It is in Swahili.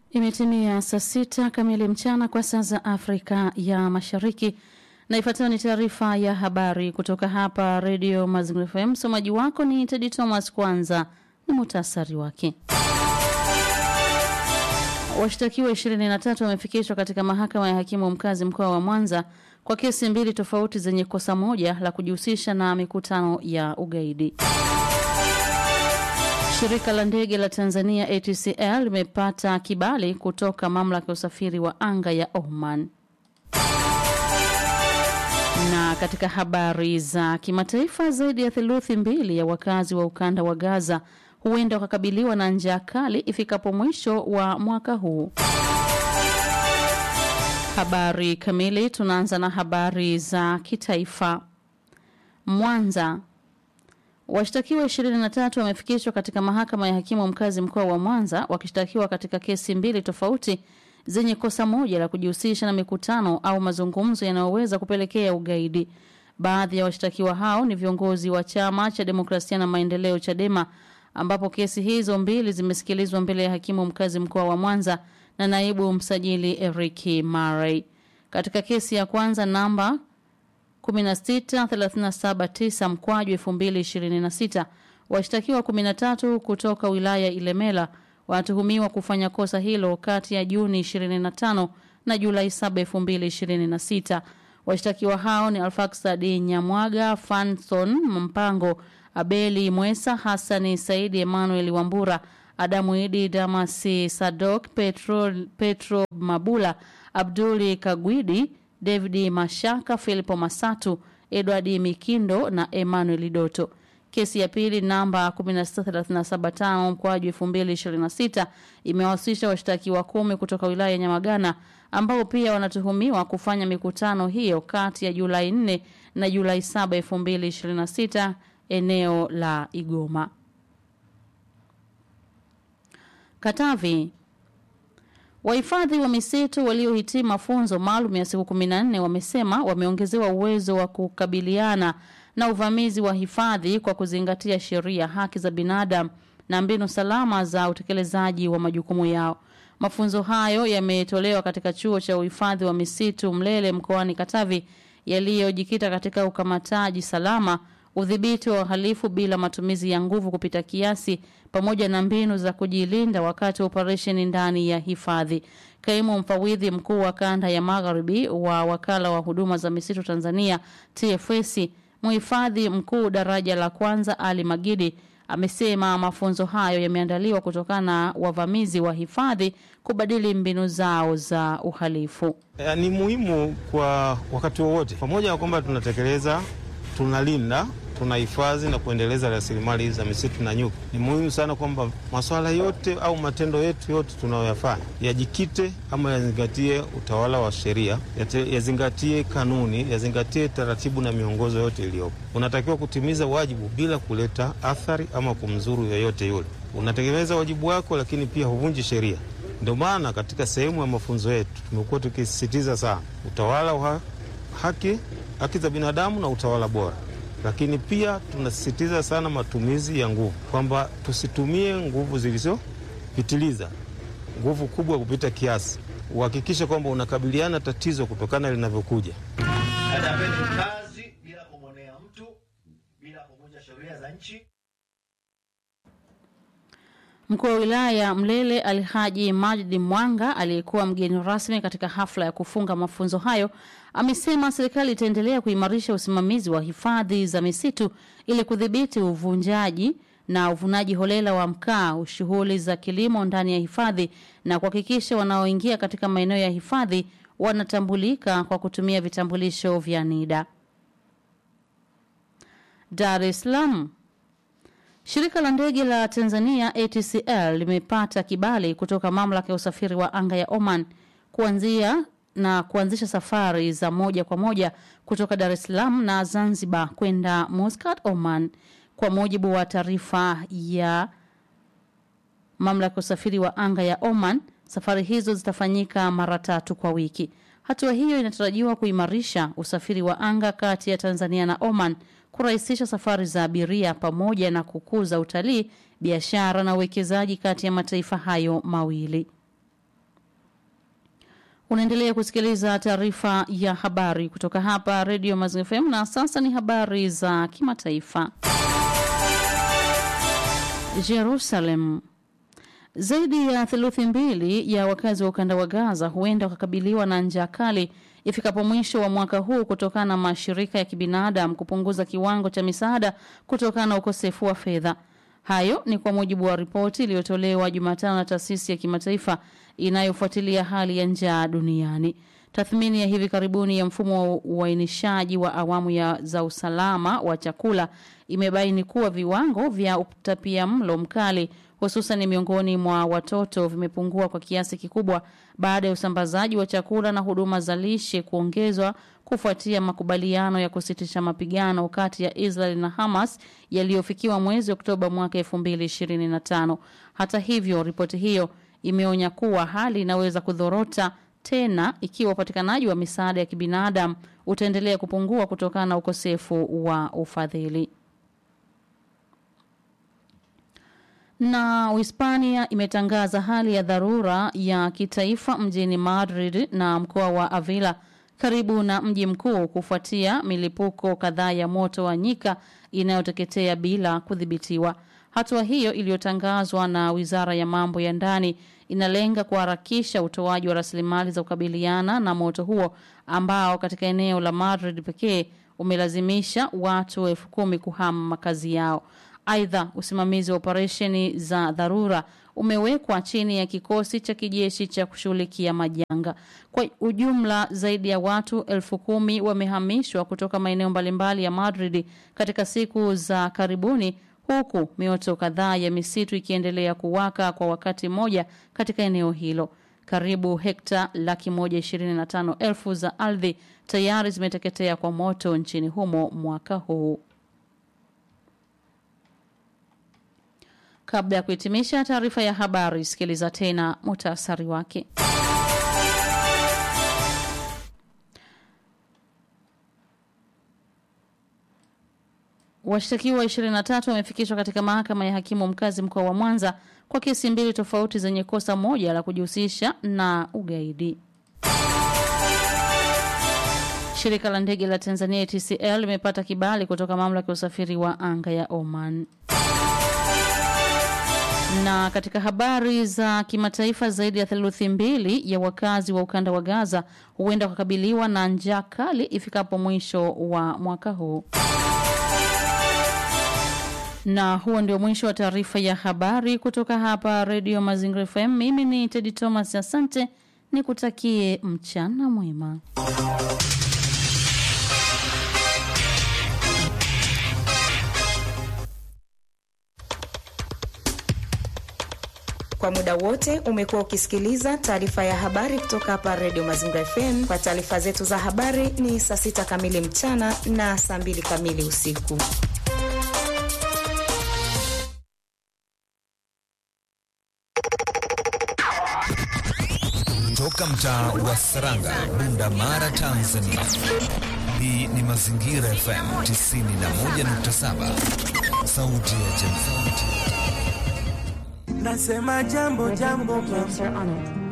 Imetimia saa sita kamili mchana kwa saa za Afrika ya Mashariki, na ifuatayo ni taarifa ya habari kutoka hapa Redio Mazingira FM. Msomaji wako ni Tedi Thomas. Kwanza ni muhtasari wake. Washtakiwa 23 wamefikishwa katika mahakama ya hakimu mkazi mkoa wa Mwanza kwa kesi mbili tofauti zenye kosa moja la kujihusisha na mikutano ya ugaidi. Shirika la ndege la Tanzania ATCL limepata kibali kutoka mamlaka ya usafiri wa anga ya Oman. Na katika habari za kimataifa, zaidi ya theluthi mbili ya wakazi wa ukanda wa Gaza huenda wakakabiliwa na njaa kali ifikapo mwisho wa mwaka huu. Habari kamili, tunaanza na habari za kitaifa. Mwanza, Washtakiwa 23 wamefikishwa katika mahakama ya hakimu mkazi mkoa wa Mwanza wakishtakiwa katika kesi mbili tofauti zenye kosa moja la kujihusisha na mikutano au mazungumzo yanayoweza kupelekea ugaidi. Baadhi ya washtakiwa hao ni viongozi wa chama cha demokrasia na maendeleo Chadema, ambapo kesi hizo mbili zimesikilizwa mbele ya hakimu mkazi mkoa wa Mwanza na naibu msajili Eric Murray. Katika kesi ya kwanza namba 16379 mkwaju 2026 washtakiwa 13 kutoka wilaya ya Ilemela wanatuhumiwa kufanya kosa hilo kati ya Juni 25 na Julai 7 2026. Washtakiwa hao ni Alfaksadi Nyamwaga, Fanson Mpango, Abeli Mwesa, Hassani Saidi, Emmanuel Wambura, Adamu Idi, Damasi Sadok, Petro, Petro Mabula, Abduli Kagwidi, David Mashaka, Filipo Masatu, Edward Mikindo na Emmanuel Doto. Kesi ya pili namba 16375 mkwaju 2026 imewahusisha washtakiwa kumi kutoka wilaya ya Nyamagana ambao pia wanatuhumiwa kufanya mikutano hiyo kati ya Julai 4 na Julai 7 2026 eneo la Igoma. Katavi Wahifadhi wa misitu waliohitimu mafunzo maalum ya siku 14 wamesema wameongezewa uwezo wa kukabiliana na uvamizi wa hifadhi kwa kuzingatia sheria, haki za binadamu na mbinu salama za utekelezaji wa majukumu yao. Mafunzo hayo yametolewa katika chuo cha uhifadhi wa misitu Mlele mkoani Katavi yaliyojikita katika ukamataji salama, udhibiti wa uhalifu bila matumizi ya nguvu kupita kiasi pamoja na mbinu za kujilinda wakati wa operesheni ndani ya hifadhi. Kaimu mfawidhi mkuu wa kanda ya magharibi wa wakala wa huduma za misitu Tanzania TFS, mhifadhi mkuu daraja la kwanza Ali Magidi amesema mafunzo hayo yameandaliwa kutokana na wavamizi wa hifadhi kubadili mbinu zao za uhalifu. E, ni muhimu kwa wakati wowote, pamoja na kwamba tunatekeleza, tunalinda tunahifadhi na kuendeleza rasilimali za misitu na nyuki. Ni muhimu sana kwamba masuala yote au matendo yetu yote tunayoyafanya yajikite ama yazingatie utawala wa sheria, yazingatie kanuni, yazingatie taratibu na miongozo yote iliyopo. Unatakiwa kutimiza wajibu bila kuleta athari ama kumzuru yoyote yule. Unatekeleza wajibu wako, lakini pia huvunji sheria. Ndio maana katika sehemu ya mafunzo yetu tumekuwa tukisisitiza sana utawala wa haki, haki za binadamu na utawala bora lakini pia tunasisitiza sana matumizi ya nguvu, kwamba tusitumie nguvu zilizopitiliza, nguvu kubwa kupita kiasi. Uhakikishe kwamba unakabiliana tatizo kutokana linavyokuja. Atapeni kazi bila kumwonea mtu, bila kuvunja sheria za nchi. Mkuu wa wilaya ya Mlele Alhaji Majidi Mwanga aliyekuwa mgeni rasmi katika hafla ya kufunga mafunzo hayo amesema serikali itaendelea kuimarisha usimamizi wa hifadhi za misitu ili kudhibiti uvunjaji na uvunaji holela wa mkaa, shughuli za kilimo ndani ya hifadhi na kuhakikisha wanaoingia katika maeneo ya hifadhi wanatambulika kwa kutumia vitambulisho vya NIDA. Dar es Salaam Shirika la ndege la Tanzania ATCL limepata kibali kutoka mamlaka ya usafiri wa anga ya Oman kuanzia na kuanzisha safari za moja kwa moja kutoka Dar es Salaam na Zanzibar kwenda Muscat, Oman. Kwa mujibu wa taarifa ya mamlaka ya usafiri wa anga ya Oman, safari hizo zitafanyika mara tatu kwa wiki. Hatua hiyo inatarajiwa kuimarisha usafiri wa anga kati ya Tanzania na Oman kurahisisha safari za abiria pamoja na kukuza utalii, biashara na uwekezaji kati ya mataifa hayo mawili. Unaendelea kusikiliza taarifa ya habari kutoka hapa Radio Mazingira FM na sasa ni habari za kimataifa. Jerusalem. Zaidi ya theluthi mbili ya wakazi wa ukanda wa Gaza huenda wakakabiliwa na njaa kali ifikapo mwisho wa mwaka huu kutokana na mashirika ya kibinadamu kupunguza kiwango cha misaada kutokana na ukosefu wa fedha. Hayo ni kwa mujibu wa ripoti iliyotolewa Jumatano na taasisi ya kimataifa inayofuatilia hali ya njaa duniani. Tathmini ya hivi karibuni ya mfumo wa uainishaji wa awamu ya za usalama wa chakula imebaini kuwa viwango vya utapia mlo mkali hususan miongoni mwa watoto vimepungua kwa kiasi kikubwa baada ya usambazaji wa chakula na huduma za lishe kuongezwa kufuatia makubaliano ya kusitisha mapigano kati ya Israel na Hamas yaliyofikiwa mwezi Oktoba mwaka 2025. Hata hivyo, ripoti hiyo imeonya kuwa hali inaweza kudhorota tena ikiwa upatikanaji wa misaada ya kibinadamu utaendelea kupungua kutokana na ukosefu wa ufadhili. Na Uhispania imetangaza hali ya dharura ya kitaifa mjini Madrid na mkoa wa Avila karibu na mji mkuu kufuatia milipuko kadhaa ya moto wa nyika inayoteketea bila kudhibitiwa. Hatua hiyo iliyotangazwa na Wizara ya Mambo ya Ndani inalenga kuharakisha utoaji wa rasilimali za kukabiliana na moto huo ambao katika eneo la Madrid pekee umelazimisha watu elfu kumi kuhama makazi yao. Aidha, usimamizi wa operesheni za dharura umewekwa chini ya kikosi cha kijeshi cha kushughulikia majanga. Kwa ujumla, zaidi ya watu elfu kumi wamehamishwa kutoka maeneo mbalimbali ya Madrid katika siku za karibuni, huku mioto kadhaa ya misitu ikiendelea kuwaka kwa wakati mmoja katika eneo hilo. Karibu hekta laki moja ishirini na tano elfu za ardhi tayari zimeteketea kwa moto nchini humo mwaka huu. Kabla ya kuhitimisha taarifa ya habari, sikiliza tena muhtasari wake. Washtakiwa 23 wamefikishwa katika mahakama ya hakimu mkazi mkoa wa Mwanza kwa kesi mbili tofauti zenye kosa moja la kujihusisha na ugaidi. Shirika la ndege la Tanzania TCL limepata kibali kutoka mamlaka ya usafiri wa anga ya Oman. Na katika habari za kimataifa, zaidi ya theluthi mbili ya wakazi wa ukanda wa Gaza huenda kukabiliwa na njaa kali ifikapo mwisho wa mwaka huu. Na huo ndio mwisho wa taarifa ya habari kutoka hapa Radio Mazingira FM. Mimi ni Teddy Thomas, asante, nikutakie mchana mwema. Kwa muda wote umekuwa ukisikiliza taarifa ya habari kutoka hapa Radio Mazingira FM. Kwa taarifa zetu za habari ni saa sita kamili mchana na saa mbili kamili usiku. Toka mtaa wa Saranga, Bunda Mara, Tanzania. Hii ni Mazingira FM 91.7, sauti ya jamii. Nasema jambo jambo, jambo.